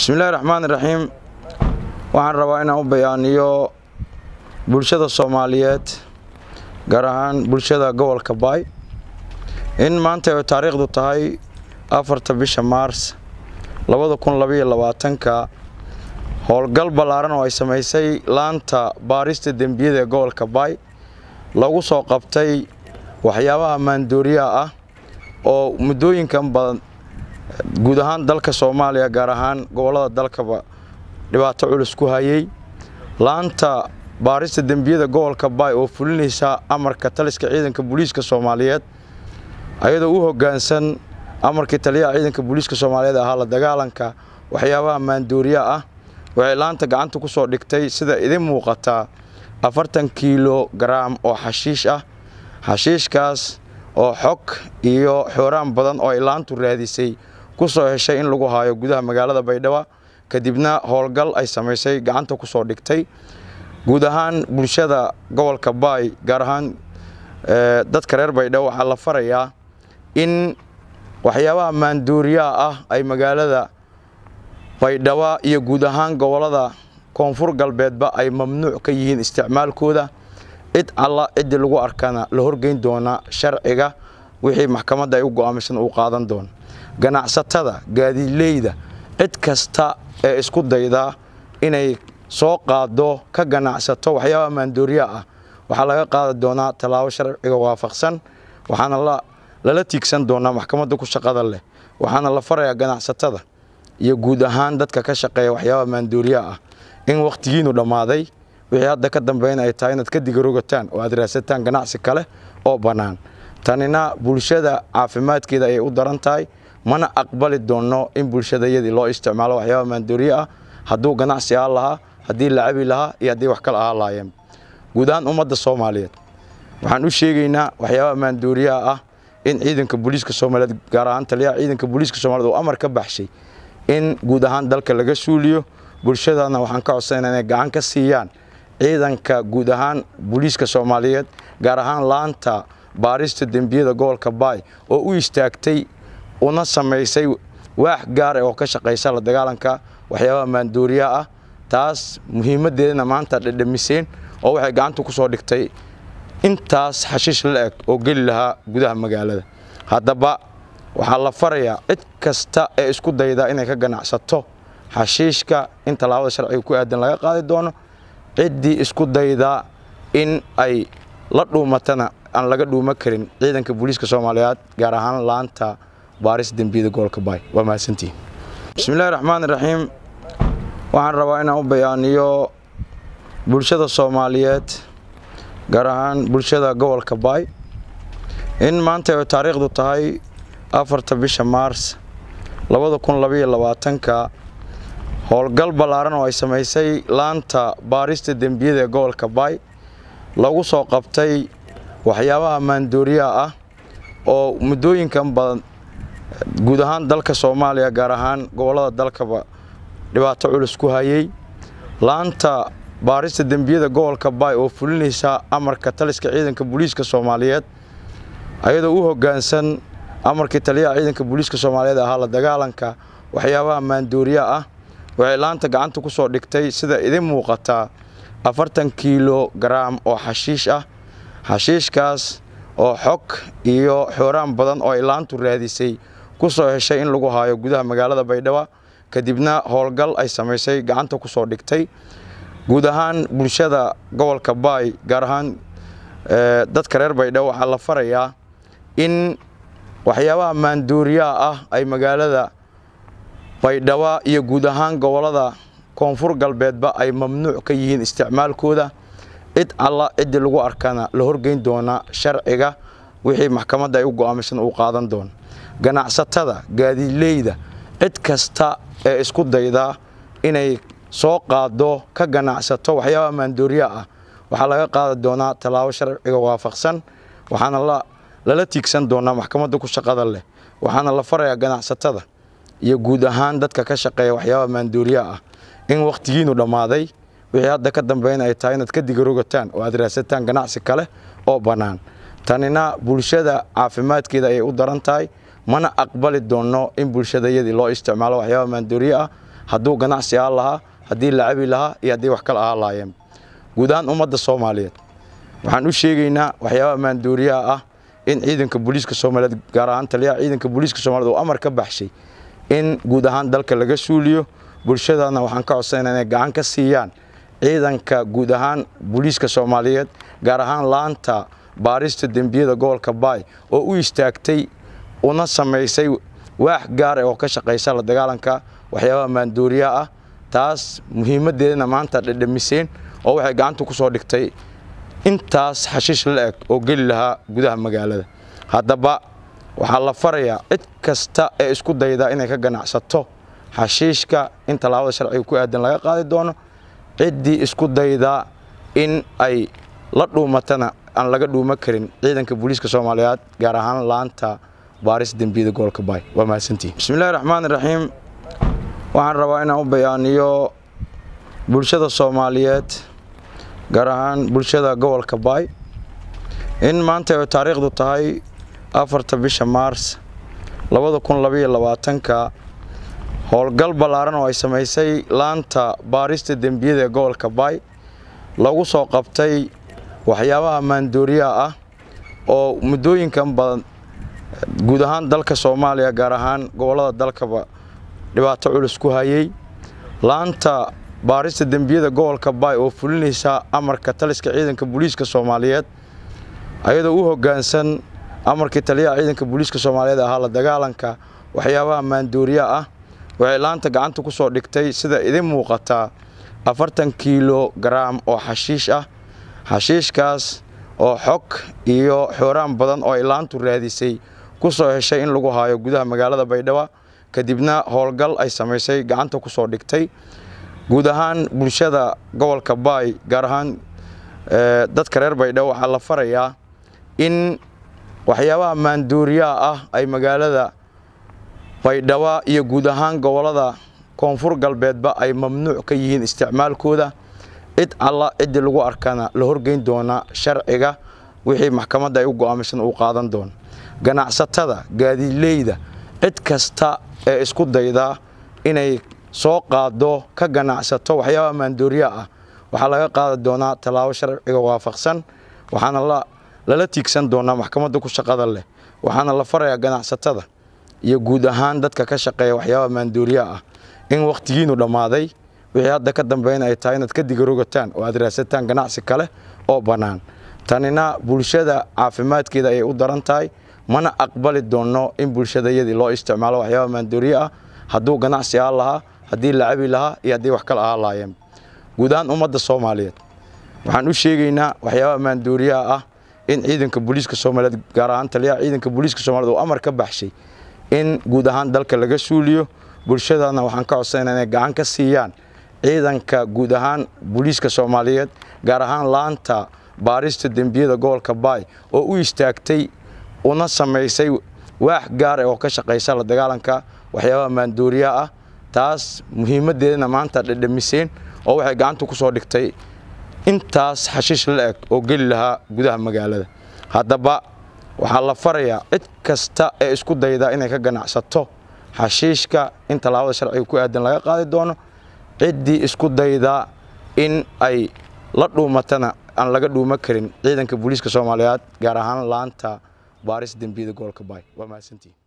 bismillahi raxmaan iraxiim waxaan rabaa inaan u bayaaniyo bulshada soomaaliyeed gaar ahaan bulshada gobolka baay in maanta ay taariikhdu tahay afarta bisha maars labada kun labaiyo labaatanka howlgal ballaaran oo ay samaysay laanta baarista dembiyada ee gobolka baay lagu soo qabtay waxyaabaha maandooriyaha ah oo muddooyinkan badan guud ahaan dalka soomaaliya gaar ahaan gobollada dalkaba dhibaato culus ku hayay laanta baarista dembiyada gobolka baay oo fulinaysa amarka taliska ciidanka booliiska soomaaliyeed ayadoo u hoggaansan amarkii taliyaha ciidanka booliiska soomaaliyeed ahaa la dagaalanka waxyaabaha maandooriya ah waxay laanta gacanta ku soo dhigtay sida idin muuqataa afartan kiilo garaam oo xashiish ah xashiishkaas oo xog iyo xooraan badan oo ay laantu raadisay ku soo heshay in lagu haayo gudaha magaalada baydhabo kadibna howlgal ay samaysay gacanta ku soo dhigtay guud ahaan bulshada gobolka baay gaar ahaan dadka reer baydhabo waxaa la farayaa in waxyaabaha maandooriyaha ah ay magaalada baydhabo iyo guud ahaan gobollada koonfur galbeedba ay mamnuuc ka yihiin isticmaalkooda cid alla ciddii lagu arkana la horgeyn doona sharciga wixii maxkamadda ay u go'aamisan uu qaadan doono ganacsatada gaadiidleyda cid kasta ee isku dayda inay soo qaado ka ganacsato waxyaabaha maandooriya ah waxaa laga qaadi doonaa tallaabo sharciga waafaqsan waxaana lala tiigsan doonaa maxkamadda ku shaqada leh waxaana la farayaa ganacsatada iyo guud ahaan dadka ka shaqeeya waxyaabaha maandooriya ah in wakhtigiinu dhammaaday wixii hadda ka dambayna ay tahay inaad ka digarogataan oo aad raadsataan ganacsi kale oo bannaan tanina bulshada caafimaadkeeda ayay u daran tahay mana aqbali doonno in bulshadayadii loo isticmaalo waxyaabaha maandooriye ah hadduu ganacsi ahaan lahaa haddii la cabi lahaa iyo haddii wax kale ahaan lahaayeen guud ahaan ummadda soomaaliyeed waxaan u sheegaynaa waxyaabaha maandooriyaha ah in ciidanka booliiska soomaaliyeed gaar ahaan taliyaha ciidanka booliiska soomaliyeed uu amar ka baxshay in guud ahaan dalka laga suuliyo bulshadana waxaan ka codsanayna inay gacan ka siiyaan ciidanka guud ahaan booliiska soomaaliyeed gaar ahaan laanta baarista dembiyada gobolka baay oo u istaagtay una samaysay waax gaar ah oo ka shaqaysa la dagaalanka waxyaabaha maandooriyaha ah taas muhiimaddeedana maanta dhedhamiseen oo waxay gacanta ku soo dhigtay intaas xashiish la eg oo geli lahaa gudaha magaalada haddaba waxaa la farayaa cid kasta ee isku dayda inay ka ganacsato xashiishka in tallaabada sharciga ku aadan laga qaadi doono ciddii isku dayda in ay la dhuumatana aan laga dhuuma karin ciidanka booliiska soomaaliyeed gaar ahaan laanta baaris dembiyada gobolka baay waa mahadsantihin bismillahi raxmaan iraxiim waxaan rabaa inaan u bayaaniyo bulshada soomaaliyeed gaar ahaan bulshada gobolka baay in maanta ay taariikhdu tahay afarta bisha maars labada kun labaiyo labaatanka howlgal ballaaran oo ay samaysay laanta baarista dembiyada ee gobolka baay lagu soo qabtay waxyaabaha maandooriyaha ah oo muddooyinkan badan guud ahaan dalka soomaaliya gaar ahaan gobollada dalkaba dhibaato culus ku hayay laanta baarista dembiyada gobolka baay oo fulinaysa amarka taliska ciidanka booliiska soomaaliyeed ayadoo u hoggaansan amarkii taliyaha ciidanka booliiska soomaaliyeed ahaa la dagaalanka waxyaabaha maandooriya ah waxay laanta gacanta ku soo dhigtay sida idin muuqataa afartan kiilo garaam oo xashiish ah xashiishkaas oo xog iyo xooraan badan oo ay laantu raadisay ku soo heshay in lagu haayo gudaha magaalada baydhabo kadibna howlgal ay samaysay gacanta ku soo dhigtay guud ahaan bulshada gobolka baay gaar ahaan dadka reer baydhabo waxaa la farayaa in waxyaabaha maandooriyaha ah ay magaalada baydhabo iyo guud ahaan gobollada koonfur galbeedba ay mamnuuc ka yihiin isticmaalkooda cid alla ciddii lagu arkana la horgeyn doona sharciga wixii maxkamadda ay u go'aamisan uu qaadan doono ganacsatada gaadiidleyda cid kasta ee isku dayda inay soo qaado ka ganacsato waxyaabaha maandooriyaha ah waxaa laga qaadi doonaa tallaabo sharciga waafaqsan waxaana lala tiigsan doonaa maxkamadda ku shaqada leh waxaana la farayaa ganacsatada iyo guud ahaan dadka ka shaqeeya waxyaabaha maandooriyaha ah in wakhtigiinu dhammaaday wixii hadda ka dambayna ay tahay inaad ka digarogataan oo aad raadsataan ganacsi kale oo bannaan tanina bulshada caafimaadkeeda ayay u daran tahay mana aqbali doonno in bulshadayadii loo isticmaalo waxyaabaha maandooriye ah hadduu ganacsi ahaan lahaa haddii la cabi lahaa iyo haddii wax kale ahaan lahaayeen guud ahaan ummadda soomaaliyeed waxaan u sheegaynaa waxyaabaha maandooriyaha ah in ciidanka booliiska soomaaliyeed gaar ahaan taliyaha ciidanka booliiska soomaliyeed uu amar ka baxshay in guud ahaan dalka laga suuliyo bulshadana waxaan ka codsanayna inay gacan ka siiyaan ciidanka guud ahaan booliiska soomaaliyeed gaar ahaan laanta baarista dembiyada gobolka baay oo u istaagtay una samaysay waax gaara oo ka shaqaysa la dagaalanka waxyaabaha maandooriyaha ah taas muhiimaddeedana maanta dhedhamiseen oo waxay gacanta ku soo dhigtay intaas xashiish la eg oo geli lahaa gudaha magaalada haddaba waxaa la farayaa cid kasta ee isku dayda inay ka ganacsato xashiishka in tallaabada sharciga ku aadan laga qaadi doono ciddii isku dayda in ay la dhuumatana aan laga dhuuma karin ciidanka booliiska soomaaliyeed gaar ahaan laanta baaris dembiyada gobolka baay waa mahadsantihin bismillahi raxmaan raxiim waxaan rabaa inaan u bayaaniyo bulshada soomaaliyeed gaar ahaan bulshada gobolka baay in maanta ay taariikhdu tahay afarta bisha maars labada kun labaiyo labaatanka howlgal ballaaran oo ay samaysay laanta baarista dembiyada ee gobolka baay lagu soo qabtay waxyaabaha maandooriyaha ah oo muddooyinkan badan guud ahaan dalka soomaaliya gaar ahaan gobollada dalkaba dhibaato culus ku hayay laanta baarista dembiyada gobolka baay oo fulinaysa amarka taliska ciidanka booliiska soomaaliyeed ayadoo u hoggaansan amarkii taliyaha ciidanka booliiska soomaaliyeed ahaa la dagaalanka waxyaabaha maandooriyaha ah waxay laanta gacanta ku soo dhigtay sida idin muuqataa afartan kiilo garaam oo xashiish ah xashiishkaas oo xog iyo xooraan badan oo ay laantu raadisay ku soo heshay in lagu haayo gudaha magaalada baydhabo kadibna howlgal ay samaysay gacanta ku soo dhigtay guud ahaan bulshada gobolka baay gaar ahaan dadka reer baydhabo waxaa la farayaa in waxyaabaha maandooriyaha ah ay magaalada baydhabo iyo guud ahaan gobolada koonfur galbeedba ay mamnuuc ka yihiin isticmaalkooda cid alla ciddii lagu arkana la horgeyn doona sharciga wixii maxkamadda ay u go'aamisan uu qaadan doono ganacsatada gaadiidleyda cid kasta ee isku dayda inay soo qaado ka ganacsato waxyaabaha maandooriyaha ah waxaa laga qaadi doonaa tallaabo sharciga waafaqsan waxaana lala tiigsan doonaa maxkamadda ku shaqada leh waxaana la farayaa ganacsatada iyo guud ahaan dadka ka shaqeeya waxyaabaha maandooriyaha ah in wakhtigiinu dhammaaday wixii hadda ka dambeyn ay tahay inaad ka digarogataan oo aad raadsataan ganacsi kale oo bannaan tanina bulshada caafimaadkeeda ayay u daran tahay mana aqbali doonno in bulshadayadii loo isticmaalo waxyaabaha maandooriye ah hadduu ganacsi ahaan lahaa haddii la cabi lahaa iyo haddii wax kale ahaan lahaayeen guud ahaan ummadda soomaaliyeed waxaan u sheegaynaa waxyaabaha maandooriyaha ah in ciidanka booliiska soomaaliyeed gaar ahaan taliyaha ciidanka booliiska soomaliyeed uu amar ka baxshay in guud ahaan dalka laga suuliyo bulshadana waxaan ka codsanayna inay gacan ka siiyaan ciidanka guud ahaan booliiska soomaaliyeed gaar ahaan laanta baarista dembiyada gobolka baay oo u istaagtay una samaysay waax gaara oo ka shaqaysa la dagaalanka waxyaabaha maandooriyaha ah taas muhiimaddeedana maanta dhedhamiseen oo waxay gacanta ku soo dhigtay intaas xashiish la eg oo geli lahaa gudaha magaalada haddaba waxaa la farayaa cid kasta ee isku dayda inay ka ganacsato xashiishka in tallaabada sharciga ku aadan laga qaadi doono ciddii isku dayda in ay la dhuumatana aan laga dhuuma karin ciidanka booliiska soomaaliyeed gaar ahaan laanta baaris dembiyada gobolka baay waa mahadsantihin